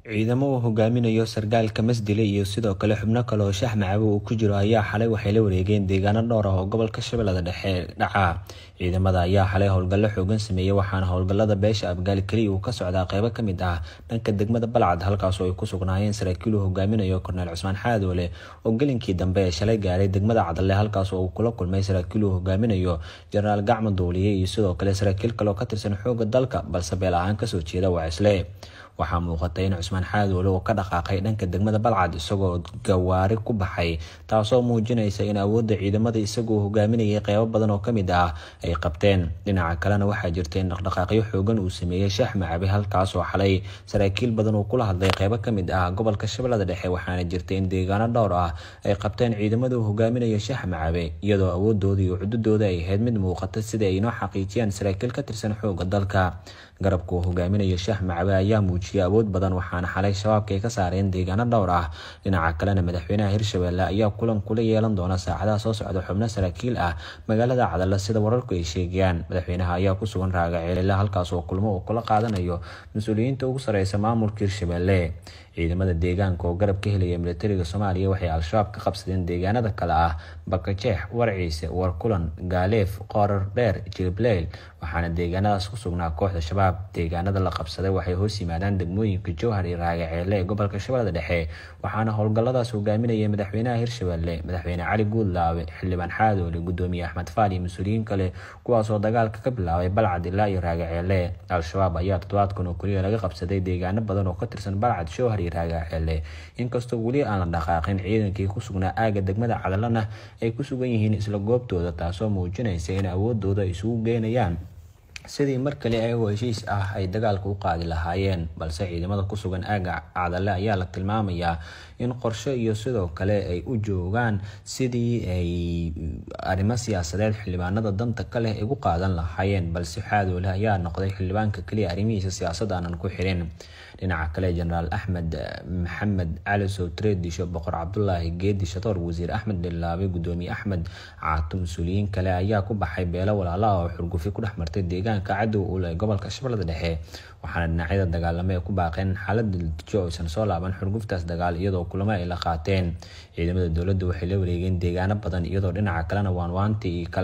ciidamo uu hogaaminayo sargaalka masdile iyo sidoo kale xubno kale oo shax macabe uu ku jiro ayaa xalay waxay la wareegeen deegaano dhowr ah oo gobolka shabeellada dhexe dhaca ciidamada ayaa xalay howlgallo xoogan sameeyey waxaana howlgallada beesha abgaali keliya uu ka socdaa qeybo ka mid ah dhanka degmada balcad halkaasoo ay ku sugnaayeen saraakiil uu hogaaminayo korneel cusmaan xaadoole oo gelinkii dambe ee shalay gaaray degmada cadalle halkaasoo uu kula kulmay saraakiil uu hogaaminayo jenaraal gacmo duuliye iyo sidoo kale saraakiil kale oo ka tirsan xooga dalka balse beel ahaan kasoo jeeda wacisle waxaa muuqatay in cusmaan xaadoole uu ka dhaqaaqay dhanka degmada balcad isagoo gawaari ku baxay taasoo muujinaysa in awoodda ciidamada isagoo hogaaminayay qeybo badan oo kamid ah ay qabteen dhinaca kalena waxaa jirta in dhaqdhaqaaqyo xoogan uu sameeyey shaax macabe halkaasoo xalay saraakiil badan uu kula hadlay qeybo kamid ah gobolka shabeellada dhexe waxaana jirta in deegaano dhowr ah ay qabteen ciidamada uu hogaaminayo shaax macabe iyadoo awoodooda iyo cududooda ay ahayd mid muuqata sida ay inoo xaqiijiyaan saraakiil ka tirsan xooga dalka garabka uu hogaaminayo shaax macabe ayaa muujiyay awood badan waxaana xalay shabaabka ay ka saareen deegaano dhowr ah dhinaca kalena madaxweynaha hirshabelle ayaa kulan kula yeelan doona saacadaha soo socda xubno saraakiil ah magaalada cadale sida wararku ay sheegayaan madaxweynaha ayaa ku sugan raaga ceelile halkaas oo kulmo uu kula qaadanayo mas-uuliyiinta ugu sareysa maamulka hirshabelle ciidamada deegaanka oo garab ka helaya militariga soomaaliya waxay al-shabaab ka qabsadeen deegaanada kale ah bakajeex warciise warkulan gaaleef qoorar dheer jilibleyl waxaana deegaanadaas ku sugnaa kooxda shabaab deegaanada la qabsaday waxay hoos yimaadaan degmooyinka jowhar iyo raagaceelle ee gobolka shabeellada dhexe waxaana howlgalladaas hogaaminaya madaxweynaha hirshabelle madaxweyne cali guudlaawe xildhibaan xaadoole gudoomiye axmed faal iyo mas-uuliyiin kale kuwaasoo dagaalka ka bilaabay balcad ilaa iyo raagaceelle al-shabaab ayaa toddobaadkan oo keliya laga qabsaday deegaano badan oo ka tirsan balcad jowhar iyo raagaceelle inkastoo weli aan la dhaqaaqin ciidankii ku sugnaa aaga degmada cadalana ay ku sugan yihiin isla goobtooda taasoo muujinaysa in awoodooda ay isugu geynayaan sidii mar kale ayagoo heshiis ah ay dagaalka u qaadi lahaayeen balse ciidamada ku sugan aaga cadale ayaa la tilmaamayaa in qorshe iyo sidoo kale ay u joogaan sidii ay arrimo siyaasadeed xildhibaanada danta ka leh ay u qaadan lahaayeen balse xaadoole ayaa noqday xildhibaanka keliya arrimihiisa siyaasad aanan ku xirin dhinaca kale jenaraal axmed maxamed cali sowtreedisho boqor cabdulaahi geedi shatoor wasiir axmed dhilaabe gudoomiye axmed caato mas-uuliyiin kale ayaa ku baxay beelo walaala ah oo xurgufi ku dhex martay deegaanka cadow ule gobolka shabeellada dhexe waxaana dhinacyada dagaalamo ay ku baaqeen xaalada latijo aysan soo laaban xurguftaas dagaal iyadoo kulamo ay la qaateen ciidamada dowladda waxay la wareegeen deegaano badan iyadoo dhinaca kalena waanwaanti iyo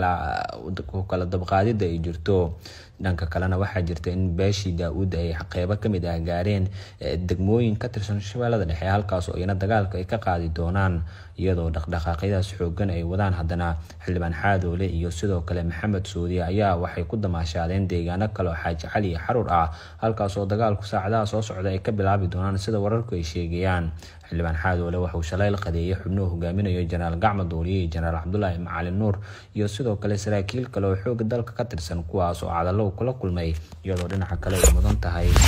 kala dabqaadida ay jirto dhanka kalena waxaa jirta in beeshii daa-uud ay qeybo kamid ah gaareen degmooyin ka tirsan shabeellada dhexe halkaas oo iyana dagaalka ay ka qaadi doonaan iyadoo dhaqdhaqaaqyadaas xoogan ay wadaan haddana xildhibaan xaadoole iyo sidoo kale maxamed suudiye ayaa waxay ku damaashaadeen deegaano kale oo xaaji cali iyo xaruur ah halkaas oo dagaalku saacadaha soo socda ay ka bilaabi doonaan sida wararku ay sheegayaan xildhibaan xaadoole waxauu shalay la qadeeyay xubnuhu hogaaminayo jenaraal gacmo duuliye iyo jenaraal cabdulaahi macalin nuur iyo sidoo kale saraakiil kale oo xooga dalka ka tirsan kuwaas oo cadalo kula kulmay iyadoo dhinaca kale ay mudan tahay